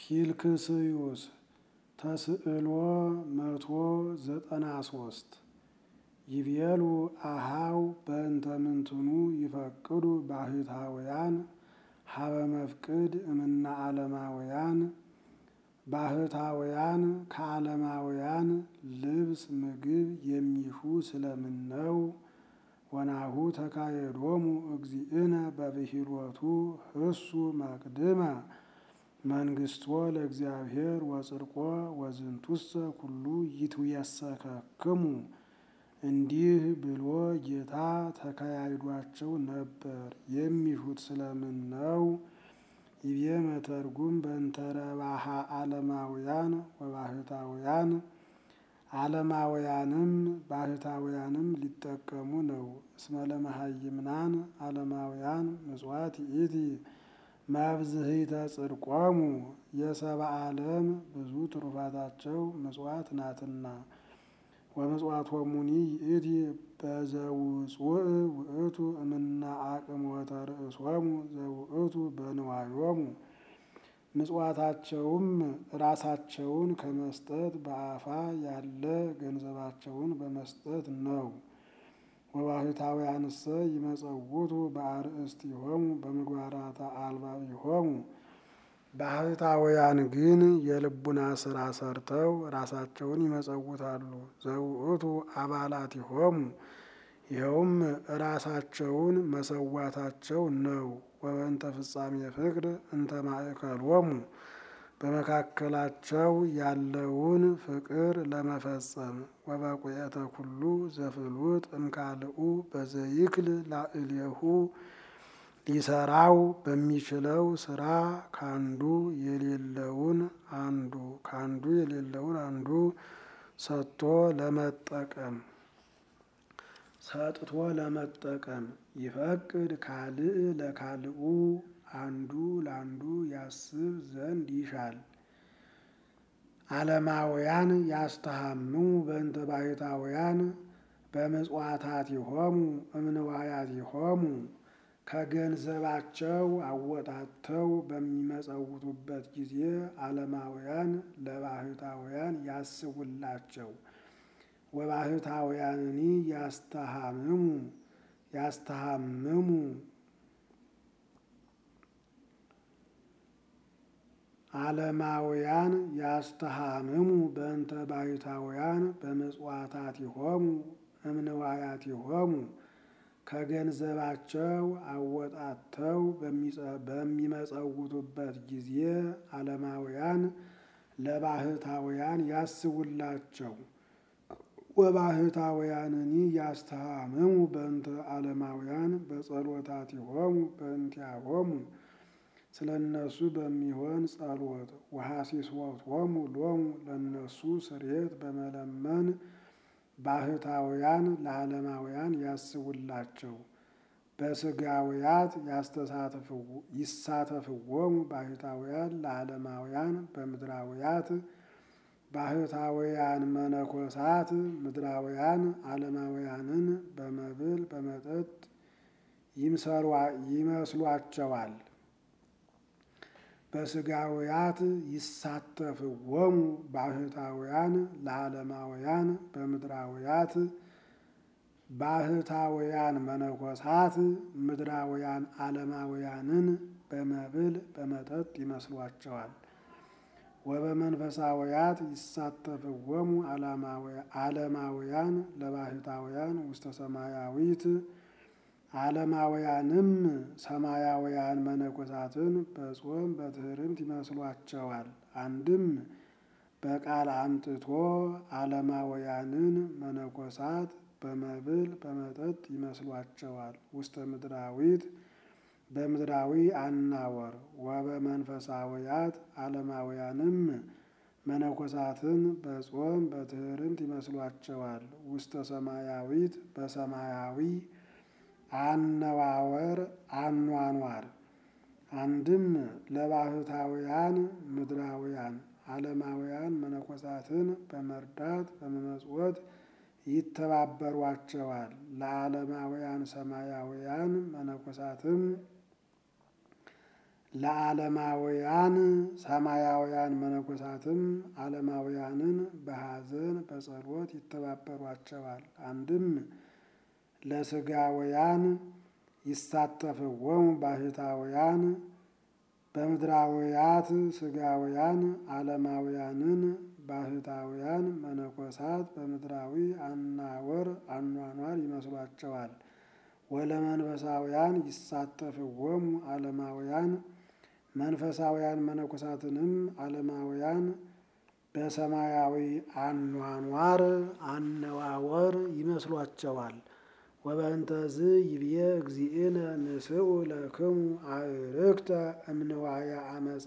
ፊልክስዩስ ተስዕሎ መቶ ዘጠና ሶስት ይቤሉ አሃው በእንተ ምንትኑ ይፈቅዱ ባህታውያን ሀበ መፍቅድ እምና ዓለማውያን ባህታውያን ከዓለማውያን ልብስ ምግብ የሚሹ ስለምን ነው? ወናሁ ተካየዶሙ እግዚእነ በብሂሎቱ ህሱ መቅድመ መንግስቶ ለእግዚአብሔር ወጽድቆ ወዝንቱሰ ኩሉ ይትየሰከክሙ እንዲህ ብሎ ጌታ ተካያይዷቸው ነበር። የሚሹት ስለምን ነው? ይቤ መተርጉም በእንተረባሃ ዓለማውያን ወባህታውያን ዓለማውያንም ባህታውያንም ሊጠቀሙ ነው። እስመ ለመሃይምናን ዓለማውያን ምጽዋት ይእቲ መብዝሂተ ጽድቆሙ የሰብአ ዓለም ብዙ ትሩፋታቸው ምጽዋት ናትና። ወምጽዋቶሙኒ ይእቲ በዘውፅውእ ውእቱ እምና አቅሞተ ርእሶሙ ዘውእቱ በንዋዮሙ ምጽዋታቸውም ራሳቸውን ከመስጠት በአፋ ያለ ገንዘባቸውን በመስጠት ነው። ወባህታውያንሰ ይመጸውቱ በአርእስቲሆሙ በምግባራተ አልባቢሆሙ ባህታውያን ግን የልቡና ስራ ሰርተው ራሳቸውን ይመጸውታሉ። ዘውእቱ አባላቲሆሙ ይኸውም ራሳቸውን መሰዋታቸው ነው። ወበእንተ ፍጻሜ ፍቅር እንተ ማእከሎሙ በመካከላቸው ያለውን ፍቅር ለመፈጸም ወበቁየተ ኩሉ ዘፍሉጥ እምካልኡ በዘይክል ላዕሌሁ ሊሰራው በሚችለው ስራ ካንዱ የሌለውን አንዱ ካንዱ የሌለውን አንዱ ሰጥቶ ለመጠቀም ሰጥቶ ለመጠቀም ይፈቅድ ካልእ ለካልኡ አንዱ ለአንዱ ያስብ ዘንድ ይሻል። ዓለማውያን ያስተሃምሙ በእንተ ባሕታውያን በምጽዋታቲሆሙ እምንዋያቲሆሙ ከገንዘባቸው አወጣተው በሚመጸውቱበት ጊዜ ዓለማውያን ለባሕታውያን ያስቡላቸው። ወባሕታውያንኒ ያስተሃምሙ ያስተሃምሙ ዓለማውያን ያስተሃምሙ በእንተ ባሕታውያን በምጽዋታቲሆሙ እምንዋያቲሆሙ ከገንዘባቸው አወጣተው በሚመጸውቱበት ጊዜ ዓለማውያን ለባሕታውያን ያስቡላቸው። ወባሕታውያንኒ ያስተሃምሙ በእንተ ዓለማውያን በጸሎታቲሆሙ በእንቲአሆሙ ስለ እነሱ በሚሆን ጸሎት ወሐሲሶቶሙ ሎሙ ለእነሱ ስርየት በመለመን ባሕታውያን ለዓለማውያን ያስቡላቸው። በስጋውያት ይሳተፍዎሙ ባሕታውያን ለዓለማውያን በምድራውያት ባሕታውያን መነኮሳት ምድራውያን ዓለማውያንን በመብል በመጠጥ ይመስሏቸዋል። በስጋውያት ይሳተፍዎሙ ባሕታውያን ለዓለማውያን በምድራውያት ባሕታውያን መነኮሳት ምድራውያን ዓለማውያንን በመብል በመጠጥ ይመስሏቸዋል። ወበመንፈሳውያት ይሳተፍዎሙ ዓለማውያን ለባሕታውያን ውስተ ሰማያዊት ዓለማውያንም ሰማያውያን መነኮሳትን በጾም በትሕርምት ይመስሏቸዋል። አንድም በቃል አምጥቶ ዓለማውያንን መነኮሳት በመብል በመጠጥ ይመስሏቸዋል። ውስተ ምድራዊት በምድራዊ አናወር ወበመንፈሳውያት ዓለማውያንም መነኮሳትን በጾም በትሕርምት ይመስሏቸዋል። ውስተ ሰማያዊት በሰማያዊ አነዋወር አኗኗር አንድም ለባሕታውያን ምድራውያን ዓለማውያን መነኮሳትን በመርዳት በመመጽወት ይተባበሯቸዋል። ለዓለማውያን ሰማያውያን መነኮሳትም ለዓለማውያን ሰማያውያን መነኮሳትም ዓለማውያንን በሐዘን በጸሎት ይተባበሯቸዋል። አንድም ለስጋውያን ይሳተፍዎሙ ባህታውያን በምድራውያት ስጋውያን ዓለማውያንን ባህታውያን መነኮሳት በምድራዊ አናወር አኗኗር ይመስሏቸዋል። ወለመንፈሳውያን ይሳተፍዎሙ ዓለማውያን መንፈሳውያን መነኮሳትንም ዓለማውያን በሰማያዊ አኗኗር አነዋወር ይመስሏቸዋል። ወበእንተዝ ይብዬ እግዚእነ ንስኡ ለክሙ አዕርክተ እምንዋየ አመፃ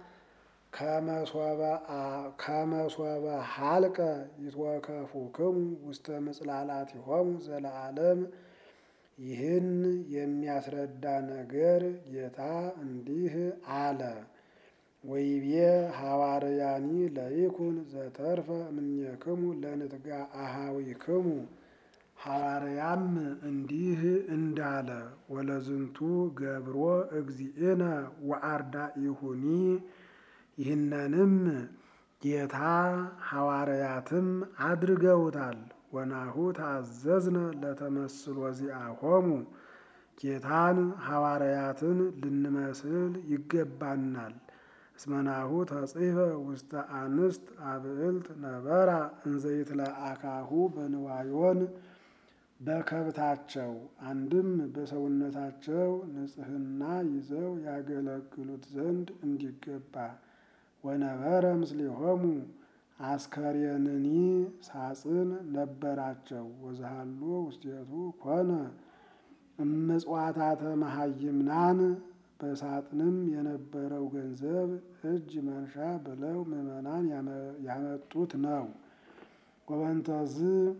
ከመሶበ ሀልቀ ይትወከፉክሙ ውስተ ምጽላላቲሆሙ ዘለዓለም። ይህን የሚያስረዳ ነገር ጌታ እንዲህ አለ። ወይቤ ሐዋርያኒ ለይኩን ዘተርፈ እምኔክሙ ለንትጋ አሃዊክሙ ሐዋርያም እንዲህ እንዳለ ወለዝንቱ ገብሮ እግዚእነ ወአርዳኢሁኒ ይህንንም ጌታ ሐዋርያትም አድርገውታል። ወናሁ ታዘዝነ ለተመስሎ ዚአሆሙ ጌታን ሐዋርያትን ልንመስል ይገባናል። እስመናሁ ተጽሕፈ ውስተ አንስት አብዕልት ነበራ እንዘይትለአካሁ በንዋዮን በከብታቸው አንድም በሰውነታቸው ንጽሕና ይዘው ያገለግሉት ዘንድ እንዲገባ ወነበረ ምስሌሆሙ አስከሬንኒ ሳጥን ነበራቸው። ወዝሃሎ ውስቴቱ ኮነ እምጽዋታተ መሃይምናን በሳጥንም የነበረው ገንዘብ እጅ መንሻ ብለው ምዕመናን ያመጡት ነው። ወበንተዝ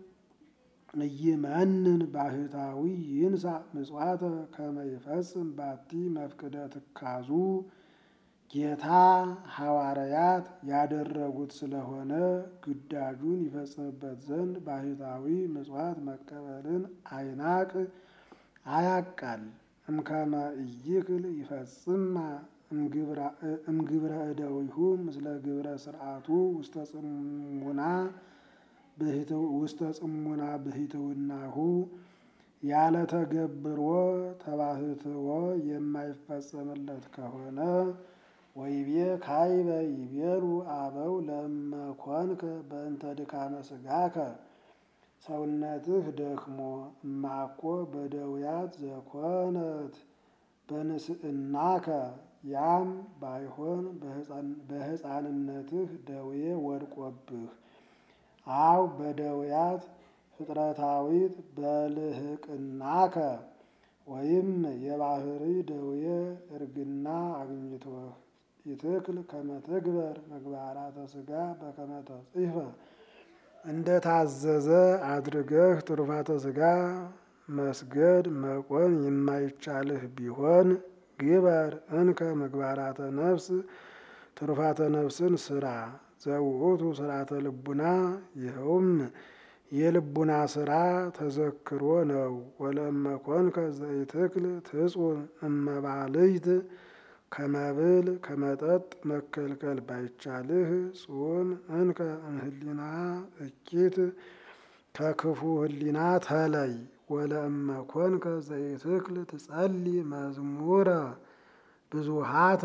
እይመንን ባህታዊ ይንሳ ምጽዋተ ከመ ይፈጽም ባቲ መፍቅደ ትካዙ ጌታ ሐዋርያት ያደረጉት ስለሆነ ግዳጁን ይፈጽምበት ዘንድ ባህታዊ ምጽዋት መቀበልን አይናቅ አያቃል። እምከመ ኢይክል ይፈጽማ እምግብረ እደዊሁ ምስለ ግብረ ስርዓቱ ውስተ ጽሙና ውስተ ጽሙና ብሂትውናሁ ያለ ተገብሮ ተባህትዎ የማይፈጸምለት ከሆነ ወይቤ ካይበ ይቤሉ አበው ለመኮንከ በእንተ ድካመ ስጋከ ሰውነትህ ደክሞ እማኮ በደውያት ዘኮነት በንስእናከ ያም ባይሆን በሕፃንነትህ ደዌ ወድቆብህ አው በደውያት ፍጥረታዊት በልህቅናከ ወይም የባህሪ ደዌ እርግና አግኝቶህ ይትክል ከመትግበር ምግባራተ ስጋ በከመ ተጽሕፈ እንደ ታዘዘ አድርገህ ትሩፋተ ስጋ መስገድ መቆም የማይቻልህ ቢሆን ግበር እንከ ምግባራተ ነፍስ ትሩፋተ ነፍስን ስራ ዘውእቱ ስርዓተ ልቡና ይኸውም የልቡና ስራ ተዘክሮ ነው። ወለመኮንከ ዘይትክል ትጹን እመባልይት ከመብል ከመጠጥ መከልከል ባይቻልህ ጹም እንከ እምህሊና እኪት ከክፉ ህሊና ተለይ። ወለእመኮንከ ዘይትክል ትጸሊ መዝሙረ ብዙሃተ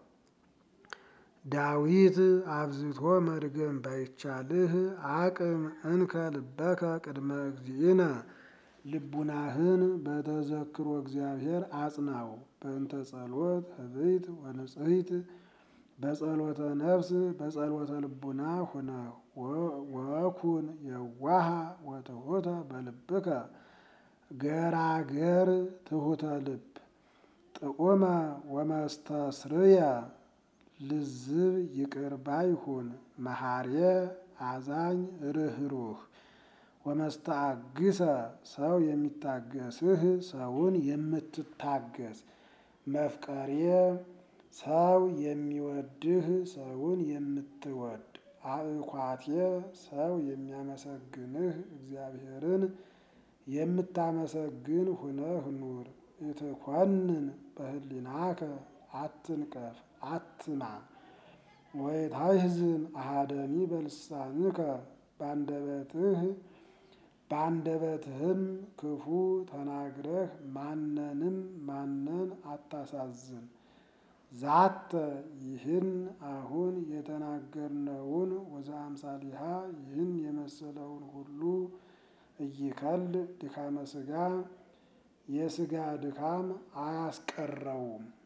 ዳዊት አብዝቶ መድገም ባይቻልህ አቅም እንከ ልበከ ቅድመ እግዚእነ ልቡናህን በተዘክሮ እግዚአብሔር አጽናው። በእንተ ጸሎት ህብይት ወንጽሕት በጸሎተ ነፍስ በጸሎተ ልቡና ሁነ ወኩን የዋሃ ወትሑተ በልብከ ገራገር ትሑተ ልብ ጥዑመ ወመስተስርየ ልዝብ ይቅር ባይ ሁን መሐርየ አዛኝ ርኅሩህ ወመስተአግሰ ሰው የሚታገስህ ሰውን የምትታገስ መፍቀርየ ሰው የሚወድህ ሰውን የምትወድ አእኳትየ ሰው የሚያመሰግንህ እግዚአብሔርን የምታመሰግን ሁነህ ኑር። ኢትኮንን በህሊናከ አትንቀፍ፣ አትማ። ወይታሕዝን አሐደሚ በልሳንከ በአንደበትህ በአንደበትህም ክፉ ተናግረህ ማንንም ማንን አታሳዝን። ዛተ ይህን አሁን የተናገርነውን ወዘአምሳሊሃ ይህን የመሰለውን ሁሉ እይከል ድካመ ሥጋ የሥጋ ድካም አያስቀረውም።